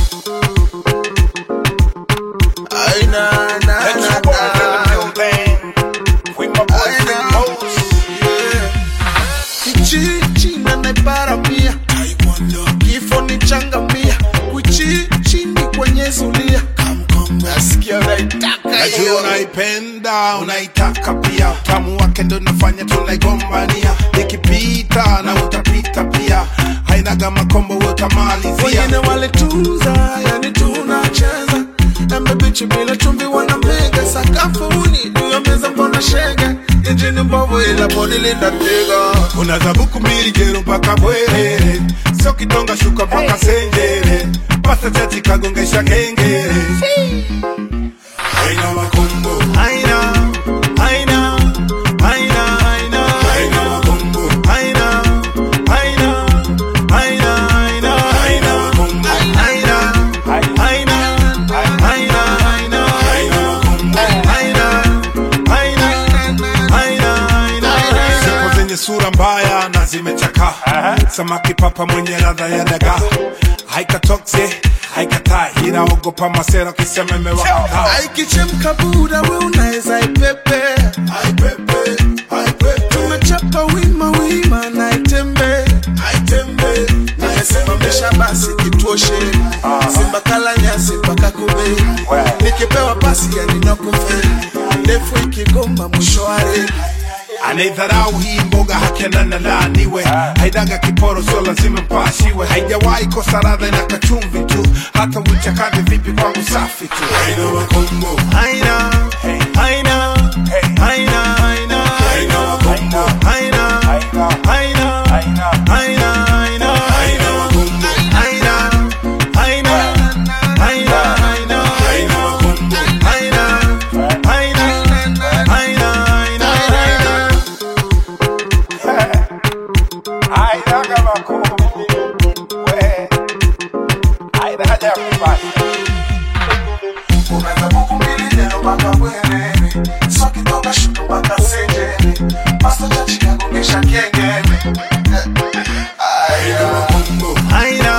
Ay, na, na, Let's na, go in the na. building. With my boy I Big know. Mose. Kichichina naiparamia kifo ni changamia kuchichini kwenye zulia nasikia unaitaka Najua hiyo. unaipenda unaitaka pia utamu wake ndo nafanya tunaigombania ikipita na utapita pia hainaga makombo utamalizia wengine walitunza yani tunacheza embe bichi bila chumvi wanamega sakafuni juu ya meza mbona shege injini mbovu ila bodi linatega kuna zabuku mbili jero mpaka bwerere sio kidonga shuka mpaka senjere pasa chachi kagongesha kengere haina makombo aina aina aina aina haina makombo aina aina aina aina haina makombo aina aina aina aina haina makombo aina aina aina aina Siku zenye sura mbaya na zimechakaa samaki papa mwenye ladha ya dagaa haikatokse haikatai inaogopa masera kisema imewakataa aikichemka buda we unaweza ipepe tumechapa wima wima na itembe nimesimamisha basi kituoshe simba kala nyasi mpaka kube nikipewa pasi yaninokufe ndefu ikigomba mwisho wa reli anaidharau hii mboga hakena na laaniwe haidaga kiporo sio lazima mpashiwe haijawahi kosa radha na kachumvi tu hata uchakande vipi kwangu safi tu haina makombo aina aina aina aina haina makombo aina aina aina aina haina makombo aina aina aina aina haina makombo aina aina aina aina hainaga makombo we haina haja ya kubali Unaweza buku mbili neno mpaka bwerere soki toka shutu mpaka senjere pasta chachi kagongesha kengele haina makombo aina